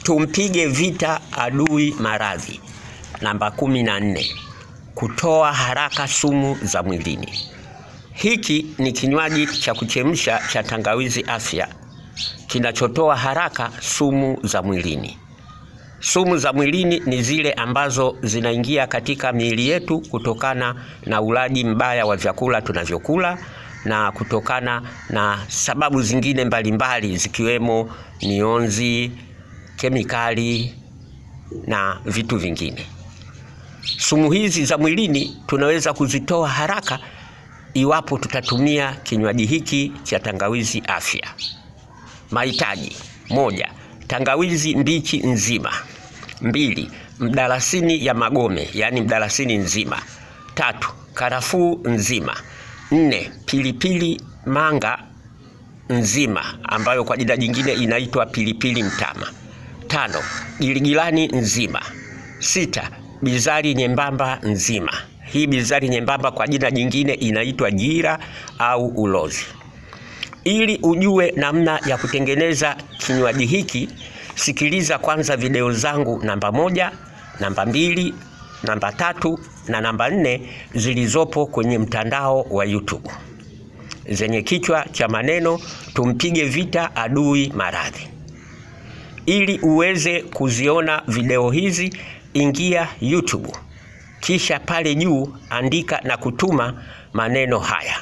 Tumpige vita adui maradhi. Namba kumi na nne, kutoa haraka sumu za mwilini. Hiki ni kinywaji cha kuchemsha cha tangawizi afya kinachotoa haraka sumu za mwilini. Sumu za mwilini ni zile ambazo zinaingia katika miili yetu kutokana na ulaji mbaya wa vyakula tunavyokula na kutokana na sababu zingine mbalimbali mbali, zikiwemo mionzi, kemikali na vitu vingine. Sumu hizi za mwilini tunaweza kuzitoa haraka iwapo tutatumia kinywaji hiki cha tangawizi afya. Mahitaji: moja, tangawizi mbichi nzima. Mbili, mdalasini ya magome, yaani mdalasini nzima. Tatu, karafuu nzima. Nne, pilipili manga nzima ambayo kwa jina jingine inaitwa pilipili mtama. Tano, giligilani nzima. Sita, bizari nyembamba nzima. Hii bizari nyembamba kwa jina jingine inaitwa jira au ulozi. Ili ujue namna ya kutengeneza kinywaji hiki, sikiliza kwanza video zangu namba moja, namba mbili, namba tatu na namba nne zilizopo kwenye mtandao wa YouTube zenye kichwa cha maneno tumpige vita adui maradhi. Ili uweze kuziona video hizi, ingia YouTube, kisha pale juu andika na kutuma maneno haya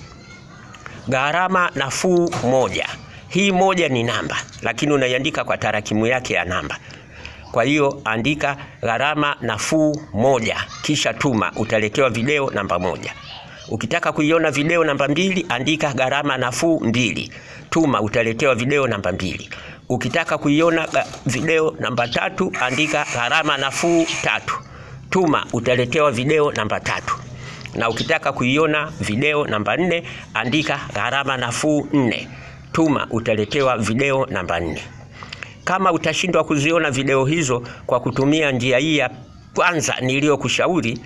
gharama nafuu moja. Hii moja ni namba, lakini unaiandika kwa tarakimu yake ya namba. Kwa hiyo andika gharama nafuu moja, kisha tuma, utaletewa video namba moja. Ukitaka kuiona video namba mbili, andika gharama nafuu mbili, tuma, utaletewa video namba mbili. Ukitaka kuiona video namba tatu, andika gharama nafuu tatu, tuma, utaletewa video namba tatu na ukitaka kuiona video namba nne andika gharama nafuu nne, tuma, utaletewa video namba nne. Kama utashindwa kuziona video hizo kwa kutumia njia hii ya kwanza niliyokushauri,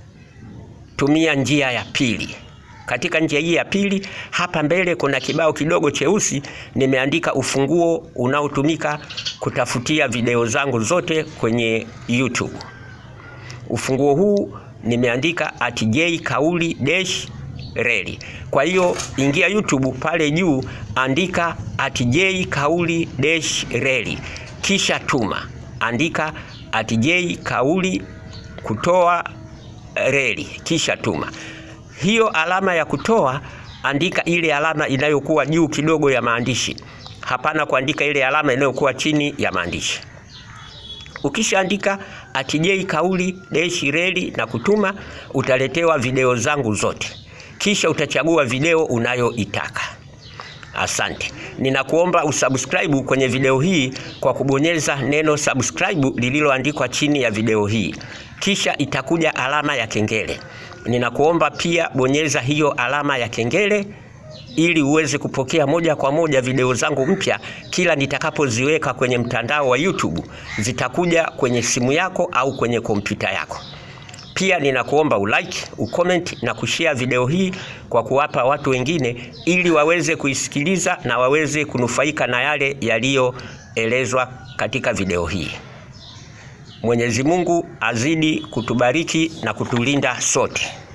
tumia njia ya pili. Katika njia hii ya pili, hapa mbele kuna kibao kidogo cheusi, nimeandika ufunguo unaotumika kutafutia video zangu zote kwenye YouTube. Ufunguo huu nimeandika at j kauli dash reli. Kwa hiyo ingia YouTube pale juu, andika at j kauli dash reli, kisha tuma, andika at j kauli kutoa reli, kisha tuma. Hiyo alama ya kutoa, andika ile alama inayokuwa juu kidogo ya maandishi, hapana kuandika ile alama inayokuwa chini ya maandishi. Ukishaandika atj kauli deshi reli na kutuma, utaletewa video zangu zote, kisha utachagua video unayoitaka. Asante, ninakuomba usubscribe kwenye video hii kwa kubonyeza neno subscribe lililoandikwa chini ya video hii, kisha itakuja alama ya kengele. Ninakuomba pia bonyeza hiyo alama ya kengele ili uweze kupokea moja kwa moja video zangu mpya kila nitakapoziweka kwenye mtandao wa YouTube, zitakuja kwenye simu yako au kwenye kompyuta yako. Pia ninakuomba ulike, ucomment na kushare video hii kwa kuwapa watu wengine ili waweze kuisikiliza na waweze kunufaika na yale yaliyoelezwa katika video hii. Mwenyezi Mungu azidi kutubariki na kutulinda sote.